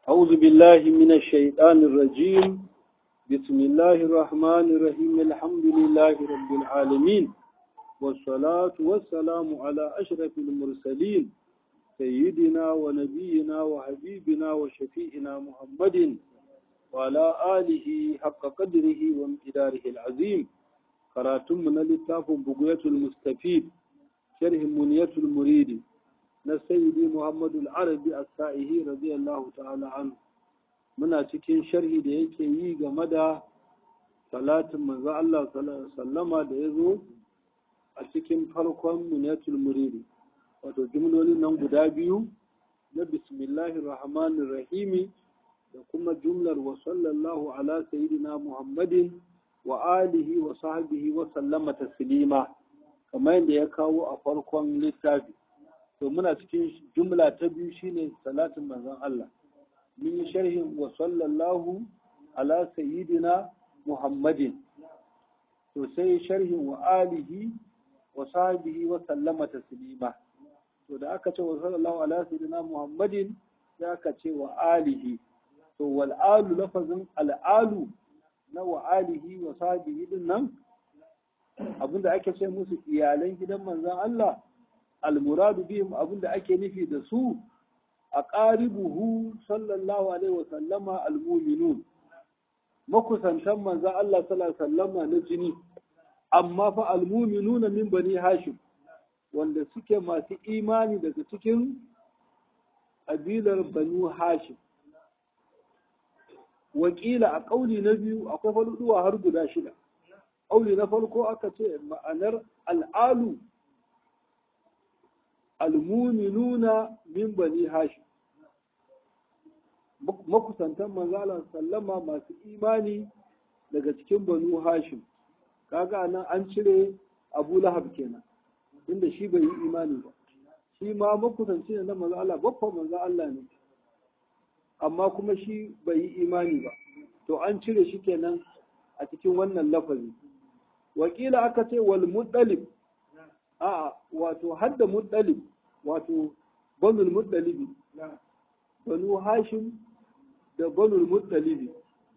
أعوذ بالله من الشيطان الرجيم بسم الله الرحمن الرحيم الحمد لله رب العالمين والصلاة والسلام على أشرف المرسلين سيدنا ونبينا وحبيبنا وشفيئنا محمد وعلى آله حق قدره وامتداره العظيم قراتم من لتاف بقية المستفيد شرح منية المريد na sayyidi Muhammadu al-Arabi as-Sa'ihi radiyallahu ta'ala anhu muna cikin sharhi da yake yi game da salatin manzo Allah sallama da yazo a cikin farkon munatul muridi wato jumlolin nan guda biyu na bismillahir rahmanir rahim da kuma jumlar wa sallallahu ala sayyidina Muhammadin wa alihi wa sahbihi wa sallama taslima kamar yadda ya kawo a farkon littafi to muna cikin jumla ta biyu shine salatin manzon Allah mun yi sharhin wa sallallahu ala sayyidina Muhammadin to sai sharhin wa alihi wa sahbihi wa sallama taslima to da aka ce wa sallallahu ala sayyidina Muhammadin sai aka ce wa alihi to wal alu lafazin al alu na wa alihi wa sahbihi din nan abinda ake ce musu iyalan gidan manzon Allah almuradu bihim abinda ake nufi da su a ƙaribuhu sallallahu alaihi wa sallama almuminun makusantan manzan Allah sallallahu sallama na jini amma fa almuminun min bani hashim wanda suke masu imani daga cikin ƙabilar banu hashim wakila a ƙauli na biyu akwai faluduwa har guda shida ƙauli na farko aka ce ma'anar al'alu almuminuna min bani hashim makusantan manzala sallama masu imani daga cikin banu hashim kaga nan an cire abu lahab kenan inda shi bai yi imani ba shi ma makusanci ne na manzala babban manzo Allah ne amma kuma shi bai yi imani ba to an cire shi kenan a cikin wannan lafazi wakila aka ce wal muddalib a'a wato hadda muddalib wato banul muddalibi banu hashim da banul muddalibi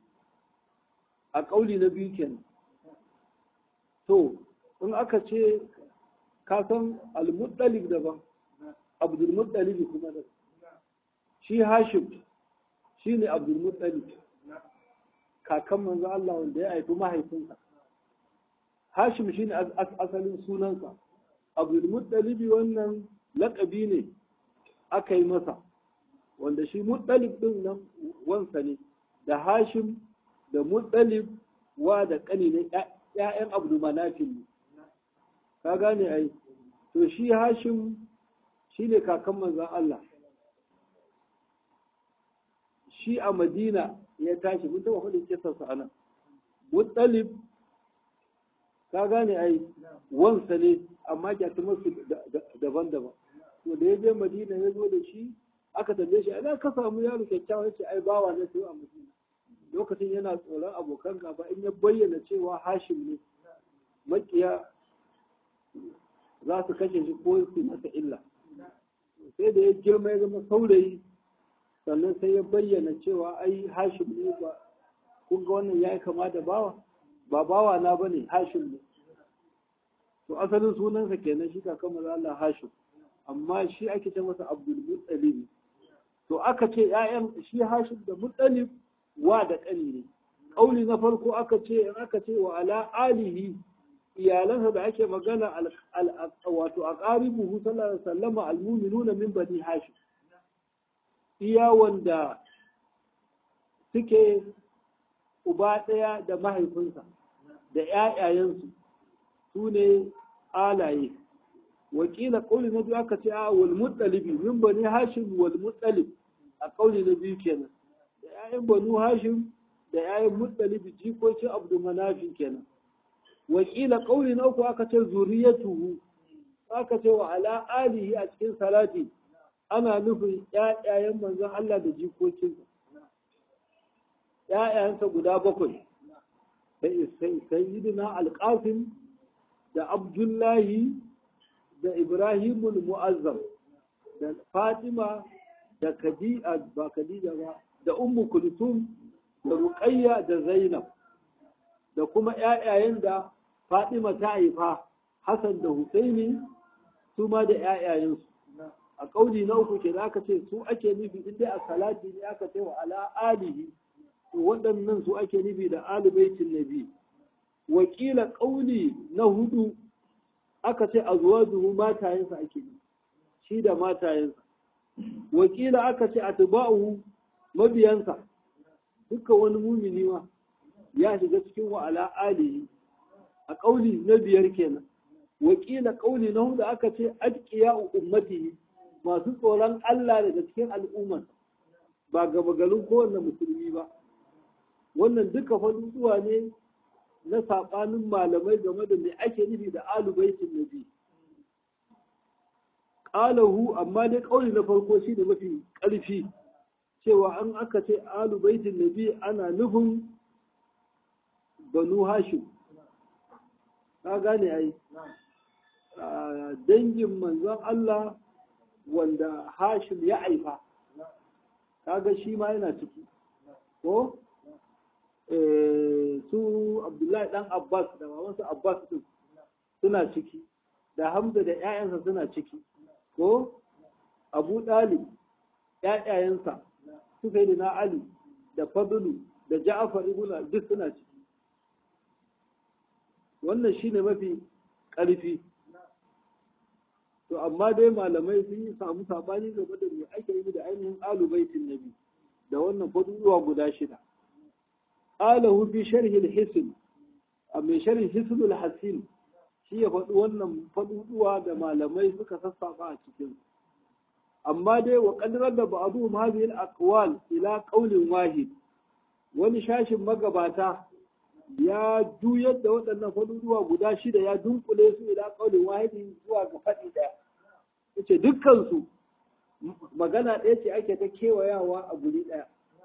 a ƙauli na biyu kenan to in aka ce ka san al-muddalib daban abdul muddalibi kuma da shi hashim shi ne abdul muddalib kakan manzo Allah wanda ya haifi mahaifinsa hashim shi ne asalin sunansa abdulmuttalibi wannan laƙabi ne aka yi masa wanda shi muttalib ɗin nan wansa ne da hashim da muttalib wa da ƙani na ‘ya'yan abdulmanafin ne ka gane ai to shi hashim shi ne kakan manzan Allah shi a madina ya tashi mun taɓa faɗin kisarsa a nan muttalib ka gane ai wansa ne amma kyatumarsu daban-daban to da ya je madina ya zo da shi aka tambaye shi ina ka samu yaro kyakkyawa ya ce ai bawa na sai a madina lokacin yana tsoron abokan gaba in ya bayyana cewa hashim ne makiya za su kashe shi ko su masa illa sai da ya girma ya zama saurayi sannan sai ya bayyana cewa ai hashim ne ba kun ga wannan ya yi kama da bawa ba bawa na bane hashim ne to asalin sunansa kenan shi kakan maza Allah hashim amma shi ake ce masa abdul muttalib to aka ce ƴaƴan shi hashim da muttalib wa da ƙani ne ƙauli na farko aka ce in aka ce wa ala alihi iyalansa da ake magana wato a ƙaribuhu sallallahu alaihi wasallam almu'minuna min bani hashim iya wanda suke uba ɗaya da mahaifinsa da ‘ya'yayensu su ne alaye wakila ƙauli na biyu aka ce a wal muttalibi min bani hashim wal muttalib a ƙauli na biyu kenan da ‘ya'yan banu hashim da ‘ya'yan muttalibi jikokin abdu manafi kenan wakila ƙauli na uku aka ce zuriyatuhu aka ce wa ala alihi a cikin salati ana nufin ‘ya'yayen manzon Allah da jikokinsa ‘ya'yayensa guda bakwai sayyidina alƙasim da abdullahi da ibrahimul mu'azzam da fatima da khadija ba khadija ba da ummu kulsum da ruqayya da zainab da kuma ƴaƴayen da fatima ta haifa hasan da husaini su ma da ƴaƴayensu a ƙauli na uku ke da aka ce su ake nufi in dai a salati ne aka ce wa ala alihi to waɗannan su ake nufi da alibaitin nabi wakila ƙauli na hudu aka ce a zuwa zuhu matayensa ake nufi shi da matayensa wakila aka ce a tuba'uhu mabiyansa dukkan wani mumini ma ya shiga cikin wa ala alihi a ƙauli na biyar kenan wakila ƙauli na hudu aka ce adqiya ummatihi masu tsoron Allah daga cikin al'ummar ba gaba garin kowanne musulmi ba wannan duka faduwa ne na saɓanin malamai game da me ake nufi da alubaitin nabi qalahu amma dai kauli na farko shi da mafi ƙarfi cewa an aka ce alubaitin nabi ana nufin banu hashim ka gane ai dangin manzon Allah wanda hashim ya aifa kaga shi ma yana ciki ko su abdullahi dan abbas da mamansa abbas din suna ciki da hamza da 'ya'yansa suna ciki ko abu dalib 'ya'yayansa su sai da na ali da fadlu da ja'afar ibn duk suna ciki wannan shine mafi ƙarfi to amma dai malamai sun yi samu sabani game da me ake yi da ainihin alubaitin nabi da wannan faduwa guda shida qalahu fi sharhi al-hisn a mai sharhi hisn al-hasin shi ya faɗi wannan faduwa da malamai suka sassafa a cikin amma dai wa qadrar da ba'dhum hadhihi al-aqwal ila qawlin wahid wani shashin magabata ya juyar da waɗannan faduwa guda shida ya dunkule su ila qawlin wahidin zuwa ga faɗi ɗaya yace dukkansu magana ɗaya ce ake ta kewayawa a guri ɗaya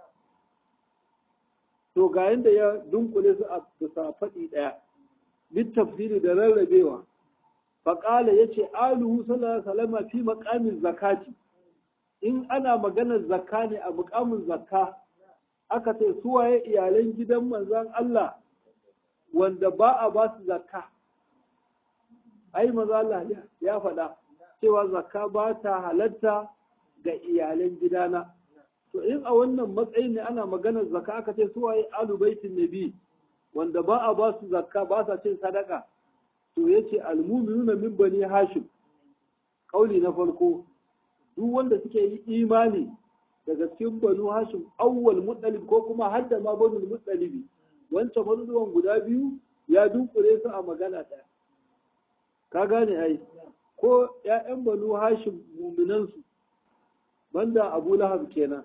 to ga yadda ya dunkule su a bisa faɗi ɗaya bit tafsiri da rarrabewa faƙala ya ce aluhu sallallahu alaihi fi maƙamin zakati in ana maganar zakka ne a muƙamin zakka aka ce suwaye iyalan gidan manzon Allah wanda ba a ba su zakka ai maza Allah ya faɗa cewa zakka ba ta halatta ga iyalan gidana to in a wannan matsayin ne ana maganar zakka aka ce su waye alu baitin nabi wanda ba a ba su zakka ba sa cin sadaka to yace almu'minuna min bani hashim kauli na farko duk wanda suke yi imani daga cikin banu hashim awwal muttalib ko kuma hadda ma banu muttalibi wancan mazuwan guda biyu ya dunkure su a magana ɗaya ka gane ai ko ‘ya'yan banu hashim muminansu banda abu lahab kenan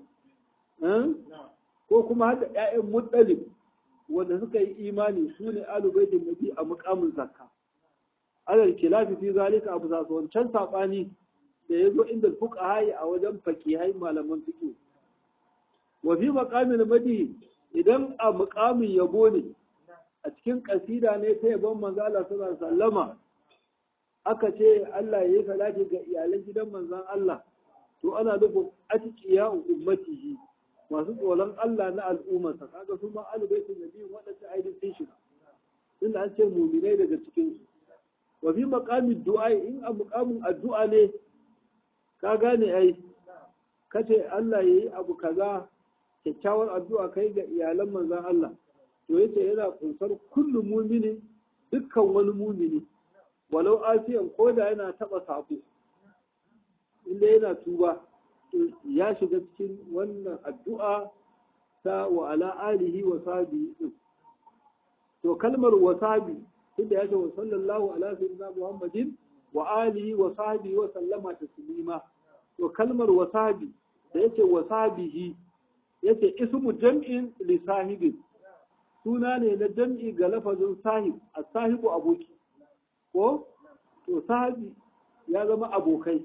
ko kuma hada ‘ya'yan muttalib wanda suka yi imani su ne alubaitin nabi a mukamin zakka alal kilafi fi zalika abu zasu wancan saɓani da ya zo inda fuka hayi a wajen fakihai malaman fiƙo wa fi maqamin madi idan a mukamin yabo ne a cikin kasida ne ta yabon manzo Allah sallallahu alaihi wasallama aka ce Allah ya yi salati ga iyalan gidan manzon Allah to ana nufin atqiya ummatihi masu tsoron Allah na al'ummarsa kaga su ma alubaitin nabi waɗanda aidin sun shiga tunda an ce muminai daga cikin su wa fi maqamin du'a in a muqamin addu'a ne ka gane ai kace Allah yayi abu kaza kyakkyawar addu'a kai ga iyalan manzon Allah to yace yana kunsar kullu muminin dukkan wani mumini walau asiyan ko da yana taba sabo inda yana tuba ya shiga cikin wannan addu'a ta wa ala alihi wa sahbihi din to kalmar wasabi tunda ya ce wa sallallahu ala sayyidina muhammadin wa alihi wa sahbihi wa sallama taslima to kalmar wasabi da yace wasabihi yace ismu jam'in li sahibin suna ne na jam'i ga lafazin sahib a sahibu aboki ko to sahabi ya zama abokai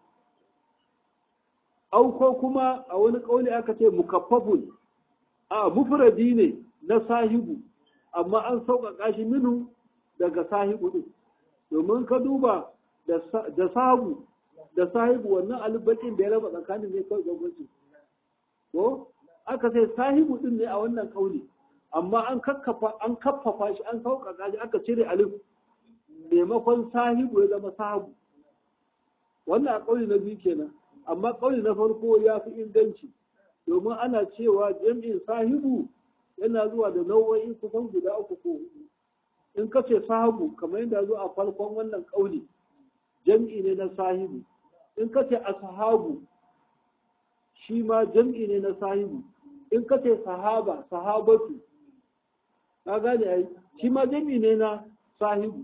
au ko kuma a wani ƙauli aka ce mukaffafun a mufradi ne na sahibu amma an sauƙaƙa shi minu daga sahibu ɗin domin ka duba da sahabu da sahibu wannan albakin da ya raba tsakanin ne kawai gwamnati ko aka sai sahibu din ne a wannan kauli amma an kakkafa an kaffafa shi an sauƙaƙa shi aka cire alif maimakon sahibu ya zama sahabu wannan a kauli na biyu kenan amma kauli na farko ya fi inganci domin ana cewa jam'in sahibu yana zuwa da nau'o'i kusan guda uku ko hudu in ka ce sahabu kamar yadda zo a farkon wannan kauli jam'i ne na sahibu in ka ce ashabu shi ma jam'i ne na sahibu in ka ce sahaba sahabatu ka gane ai shi ma jam'i ne na sahibu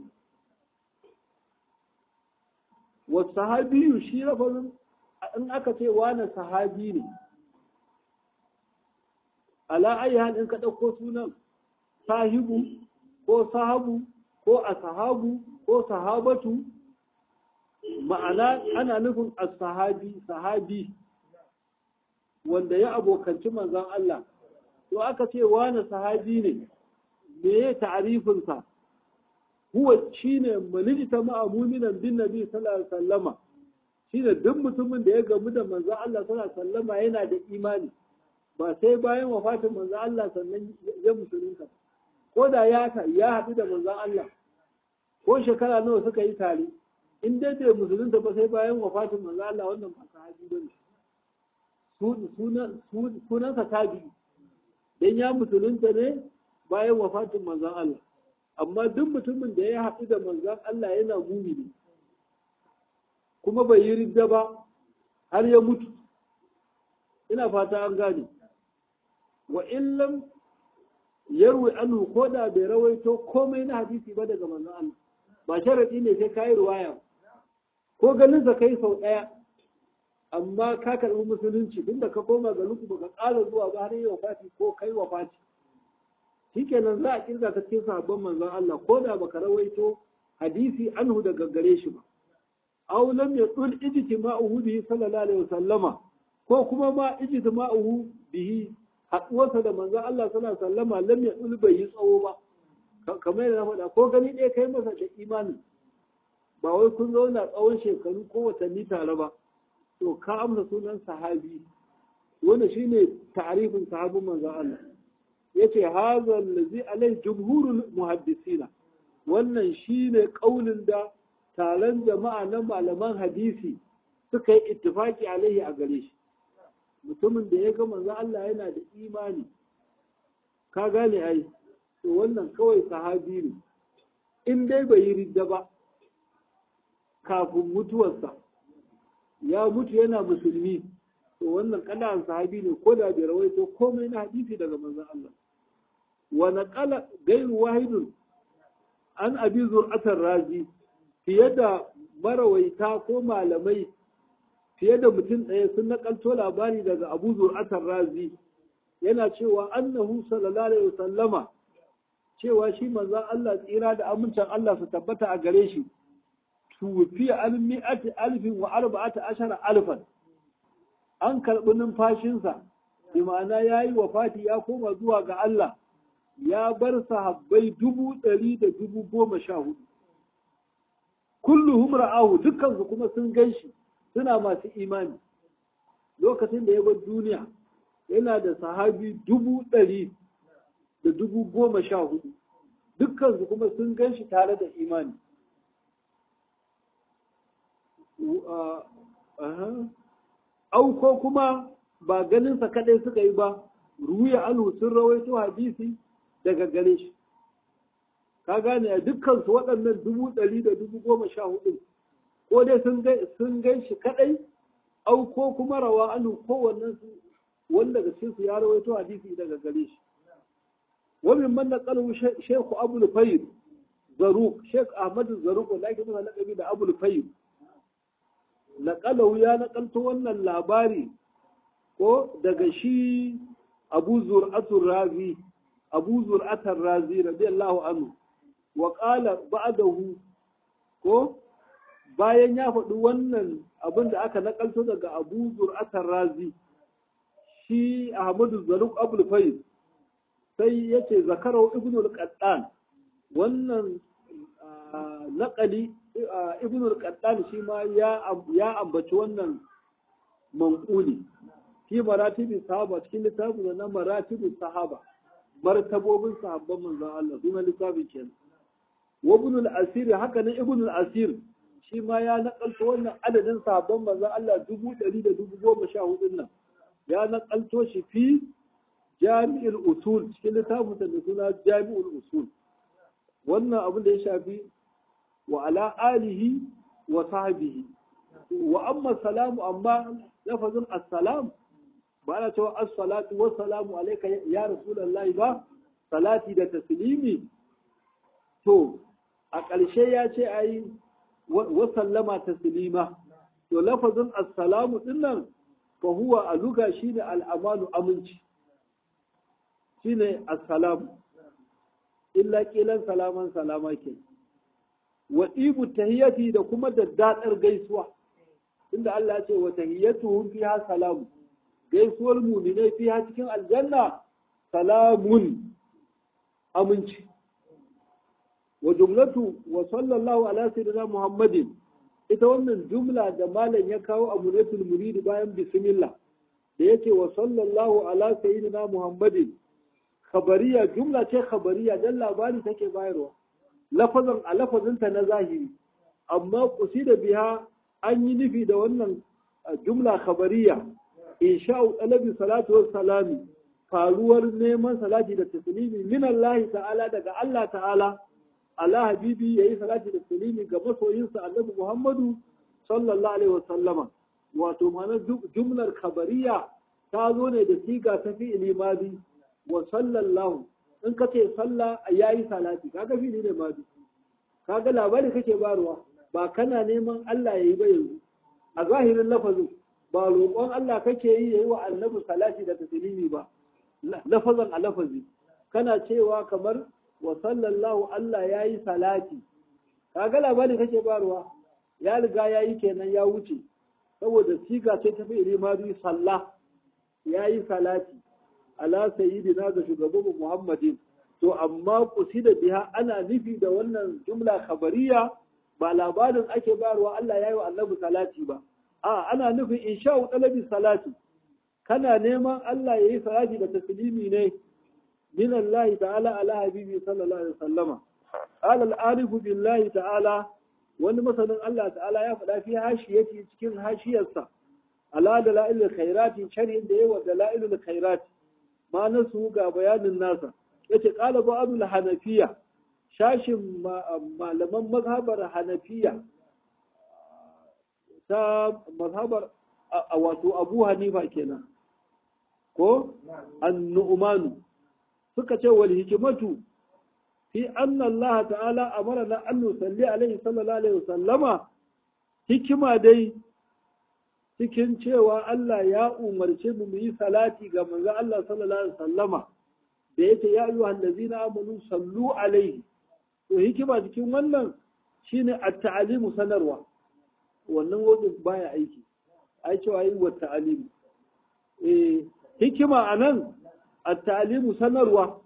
wa sahabiyu shi lafazin in aka ce wani sahabi ne ala ayi hal in ka ɗauko sunan sahibu ko sahabu ko asahabu ko sahabatu ma'ana ana nufin as-sahabi sahabi wanda ya abokanci manzon Allah to aka ce wani sahabi ne me ya ta'arifin sa huwa shine manijita ma'a mu'minan bin nabi sallallahu alaihi wasallama shine duk mutumin da ya gamu da manzon Allah sallallahu alaihi wasallama yana da imani ba sai bayan wafatin manzon Allah sannan ya musulunta ko da ya ya haɗu da manzon Allah ko shekara nawa suka yi tare in dai bai musulunta ba sai bayan wafatin manzon Allah wannan ba sahabi bane sunansa tabi dan ya musulunta ne bayan wafatin manzon Allah amma duk mutumin da ya haɗu da manzon Allah yana mumini kuma bai yi ridda ba har ya mutu ina fata an gane wa illam yarwi anhu ko da bai rawaito komai na hadisi ba daga manzon Allah ba sharadi ne sai kai ruwaya ko ganin sa kai sau daya amma ka karbi musulunci tunda ka koma ga luku baka ƙara zuwa ba har yi wafati ko kai wafati shikenan za a kirga ka cikin sahabban manzon Allah ko da baka rawaito hadisi anhu daga gare shi ba aw lam yaqul ijtima'uhu bihi sallallahu alaihi wasallama ko kuma ma ijtima'uhu bihi haɗuwarsa da manzon Allah sallallahu alaihi wasallama lam yaqul bai yi tsawo ba kamar yadda na faɗa ko gani ɗaya kai masa da imani ba wai kun zauna tsawon shekaru ko watanni tare ba to ka amsa sunan sahabi wanda shine ta'arifin sahabin manzon Allah yace hadha allazi alai jumhurul muhaddisina wannan shine kaulin da taron jama'a na malaman hadisi suka yi ittifaki alaihi a gare shi mutumin da ya ga manzo Allah yana da imani ka gane ai to wannan kawai sahabi ne in dai bai yi ridda ba kafin mutuwarsa ya mutu yana musulmi to wannan kalan sahabi ne ko da bai rawaito komai na hadisi daga manzon Allah wa naqala gairu wahidun an abi zur'atar razi fiye da marawaita ko malamai fiye da mutum ɗaya sun nakalto labari daga abu zur'atar razi yana cewa annahu sallallahu alaihi wasallama cewa shi manzon Allah tsira da amincin Allah su tabbata a gare shi tufi an mi'ati alfin wa arba'ata ashara alfan an karɓi numfashinsa bi ma'ana ya yi wafati ya koma zuwa ga Allah ya bar sahabbai dubu ɗari da dubu goma sha hudu kulluhum ra'ahu dukkansu kuma sun gan shi suna masu imani lokacin da ya bar duniya yana da sahabi dubu ɗari da dubu goma sha hudu dukkansu kuma sun gan shi tare da imani au ko kuma ba ganinsa kaɗai suka yi ba ruya anhu sun rawaito hadisi daga gare shi ka gane a dukkansu waɗannan dubu ɗari da dubu goma sha hudu ko dai sun gan shi kaɗai au ko kuma rawa anhu kowannen su wanda daga cikin su ya rawaito hadisi daga gare shi ومن من نقله شيخ أبو الفيل زروق شيخ أحمد الزروق ولكن مثلا لقبي ده أبو الفيل نقله يا نقلت وانا اللاباري ko daga shi abu zur'atul razi abu zur'atul razi radiyallahu anhu wa qala ba'dahu ko bayan ya faɗi wannan abin da aka nakalto daga abu zur'atul razi shi ahmadu zaruk abul fayz sai ya ce zakarau ibn al-qattan wannan naƙali ibn al-qattan shi ma ya ambaci wannan manƙuli fi maratibin sahaba cikin littafin na maratibin sahaba martabobin sahabban manzon Allah suna littafin kenan wa ibn al-asir haka nan ibn al-asir shi ma ya nakalto wannan adadin sahabban manzon Allah dubu ɗari da dubu goma sha hudun nan ya nakalto shi fi jami'ul usul cikin littafin da suna jami'ul usul wannan abin da ya shafi wa ala alihi wa sahbihi wa amma salamu amma lafazin assalam ba ana cewa assalatu wa salamu alayka ya rasulullahi ba salati da taslimi to a ƙarshe ya ce ai wa sallama taslima to lafazin assalamu dinnan fa huwa a luga shine al'amanu aminci shine assalamu illa kilan salaman salama ke wa ibu tahiyati da kuma daddadar gaisuwa inda Allah ya ce wa tahiyatuhum fiha salamu gaisuwar mu'minai fiha cikin aljanna salamun aminci wa jumlatu wa sallallahu ala sayyidina muhammadin ita wannan jumla da malam ya kawo a munatul muridi bayan bismillah da yake wa sallallahu ala sayyidina muhammadin khabariya jumla ce khabariya dan labari take bayarwa lafazan a lafazinta na zahiri amma da biha an yi nufi da wannan jumla khabariya insha'u talabi salatu was salami faruwar neman salati da taslimi min Allah ta'ala daga Allah ta'ala ala habibi yayi salati da taslimi ga masoyinsa annabi Muhammadu sallallahu alaihi wasallama wato ma'anar jumlar khabariya ta zo ne da siga ta fi'ili madi wa sallallahu in ka ce sallah yayi salati kaga fili ne ma kaga labari kake barwa ba kana neman Allah yayi ba yanzu a zahirin lafazin ba roƙon Allah kake yi yayi wa annabi salati da taslimi ba lafazan a lafazi kana cewa kamar wa sallallahu Allah yayi salati kaga labari kake barwa ya riga yayi kenan ya wuce saboda siga ce ta fi'ili ma sallah yayi salati ala sayyidina ga shugabanmu Muhammadin to amma kusida biha ana nufi da wannan jumla khabariya ba labarin ake bayarwa Allah yayi wa annabi salati ba a ana nufin insha'u talabi salati kana neman Allah yayi salati da taslimi ne min Allah ta'ala ala habibi sallallahu alaihi wasallama qala al-arif billahi ta'ala wani masanin Allah ta'ala ya faɗa fi hashiyati cikin hashiyarsa ala dalailul khairati sharhin da yawa dalailul khairati ma nasu ga bayanin nasa yace qala ba'dul hanafiya shashin malaman mazhabar hanafiya ta mazhabar wato abu hanifa kenan ko an-nu'manu suka ce wal hikmatu fi anna Allah ta'ala amarna an nusalli alaihi sallallahu alaihi wasallama hikima dai cikin cewa Allah ya umarce mu mu yi salati ga manzo Allah sallallahu alaihi wasallama da yake ya ayyuha allazina amanu sallu alaihi to hikima cikin wannan shine at-ta'limu sanarwa wannan wajen baya aiki ai cewa yi wa ta'limu eh hikima anan at-ta'limu sanarwa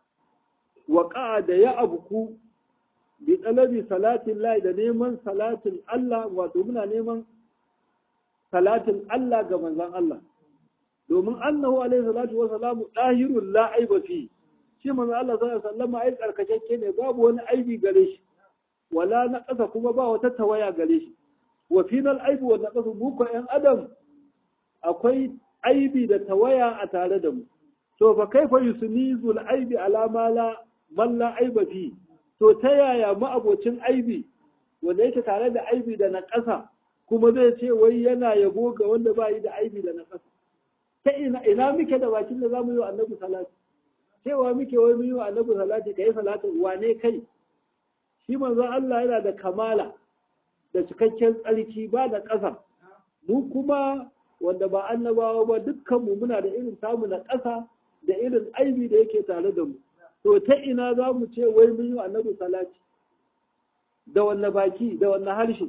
wa da ya abuku bi talabi salatin Allah da neman salatin Allah wato muna neman salatin Allah ga manzon Allah domin annahu alaihi salatu wa salamu dahirul la aiba fi shi manzon Allah sallallahu alaihi wasallam ai tsarkakakke ne babu wani aibi gare shi wala na ƙasa kuma ba wata tawaya gare shi wa final aibu wa naqasu mu ko ƴan adam akwai aibi da tawaya a tare da mu to fa kaifa yusnizul aibi ala ma la man la aiba fi to ta yaya ma'abocin aibi wanda yake tare da aibi da na ƙasa kuma zai ce wai yana yabo ga wanda ba yi da aibi da na ƙasa ta ina ina muke da bakin da zamu yi wa annabi salati cewa muke wai mu yi wa annabi salati kai salatin wane kai shi manzon Allah yana da kamala da cikakken tsarki ba da ƙasa mu kuma wanda ba annabawa ba dukkan mu muna da irin samu na ƙasa da irin aibi da yake tare da mu to ta ina za mu ce wai mun yi annabi salati da wanne baki da wanne harshe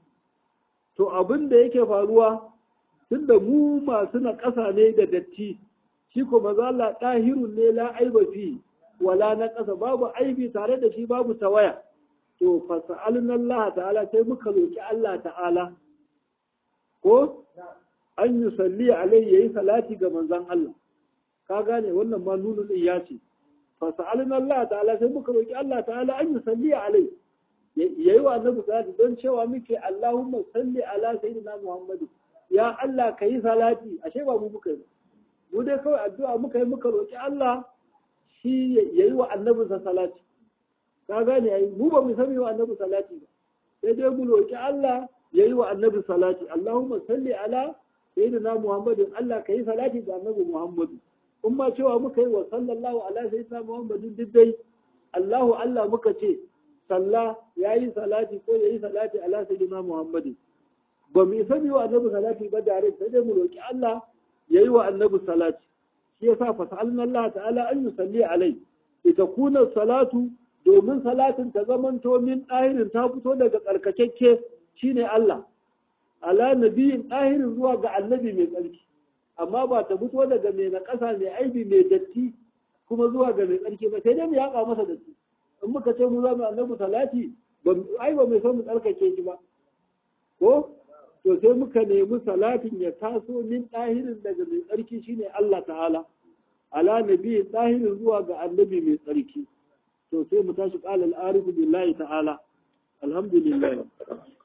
to abin da yake faruwa tunda mu masu na ƙasa ne da datti shi ko maza Allah ɗahirun ne la aiba fi wala na ƙasa babu aibi tare da shi babu tawaya to fasa'alun Allah ta'ala sai muka roki Allah ta'ala ko an yi salli alai yayi salati ga manzon Allah ka gane wannan ma nunu din ya ce fa sa'alna Allah ta'ala sai muka roki Allah ta'ala an yi salli alai yayi wa annabi salati don cewa muke Allahumma salli ala sayyidina Muhammad ya Allah kayi salati ashe ba mu muka yi mu dai kawai addu'a muka yi muka roki Allah shi yayi wa annabinsa salati ka gane ai mu ba mu sani wa annabi salati ba sai dai mu roki Allah yayi wa annabi salati Allahumma salli ala sayyidina Muhammadin Allah kai salati ga annabi Muhammadu in ma cewa muka yi wa sallallahu ala sayyidina Muhammadin duk dai Allahu Allah muka ce salla yayi salati ko yayi salati ala sayyidina Muhammadin ba mu sani wa annabi salati ba da sai dai mu roki Allah yayi wa annabi salati shi yasa fa sa'alna Allah ta'ala an yusalli alai litakuna salatu domin salatin ta zamanto min ɗahirin ta fito daga tsarkakekke shine Allah ala nabiyin ɗahirin zuwa ga annabi mai tsarki amma ba ta fito daga mai na ƙasa mai aibi mai datti kuma zuwa ga mai tsarki ba sai dai mu yaƙa masa datti in muka ce mu za mu annabi salati ai ba mai son mu tsarkake shi ba ko to sai muka nemi salatin ya taso min ɗahirin daga mai tsarki shine Allah ta'ala ala nabiyin ɗahirin zuwa ga annabi mai tsarki to sai mu tashi qala al-arifu billahi ta'ala alhamdulillah